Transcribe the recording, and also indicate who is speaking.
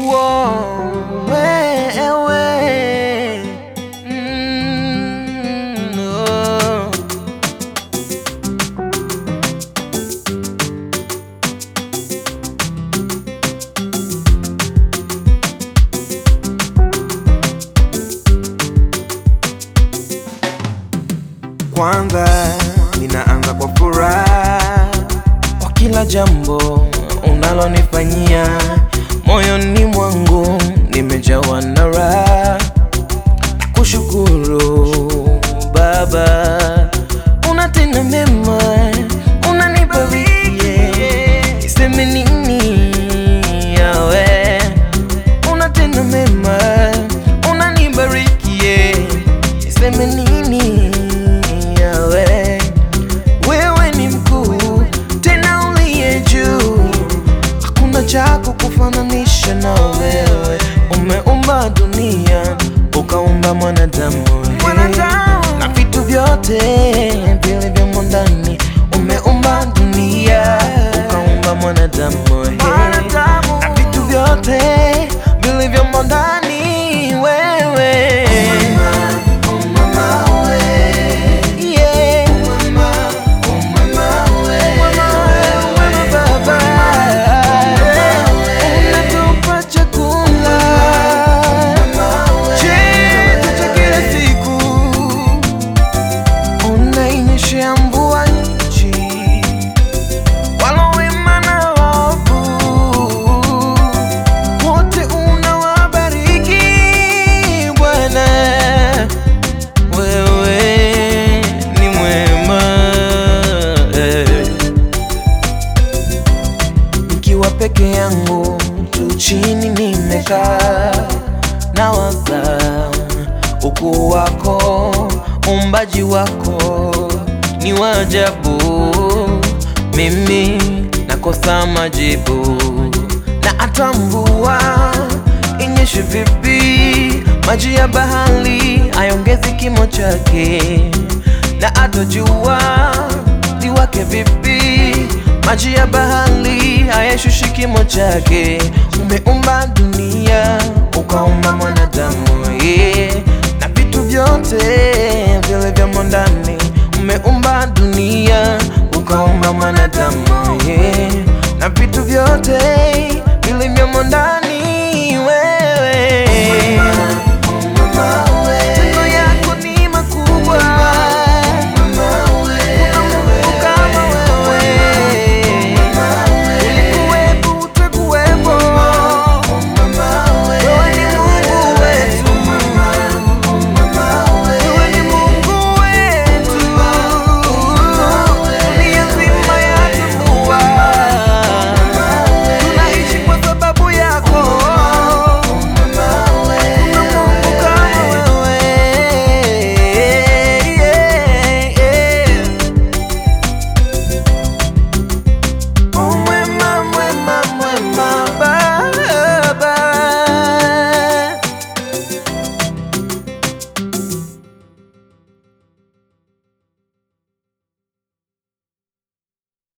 Speaker 1: Whoa, wewe. Mm, oh. Kwanza ninaanza kwa furaha kwa kila jambo unalonifanyia, moyoni mwangu nimejawa na raha. Kushukuru Baba, unatenda mema, unanibariki, niseme nini yawe unatenda mema, unanibariki, niseme nini yawe wewe ni mkuu tena uliye juu, hakuna cha kukufananisha na wewe. Umeumba dunia ukaumba mwanadamu na vitu vyote vilivyomo ndani. Umeumba dunia ukaumba mwanadamu na vitu vyote vilivyomo ndani wewe Yeah. Unatupa chakula chetu cha kila siku, unainyeshea mvua nchi, walo wema na waovu wote unawabariki Bwana. Wewe ni mwema eh. Nikiwa peke yangu tu chini nimekaa na waza ukuu wako, uumbaji wako ni wa ajabu. Mimi nakosa majibu, na hata mvua inyeshe vipi, maji ya bahari hayongezi kimo chake, na hata jua liwake vipi, maji ya bahari hayashushi kimo chake. Umeumba dunia ukaumba mwanadamu yeah, na vitu vyote vilivyomo ndani. Umeumba dunia ukaumba mwanadamu yeah, na vitu vyote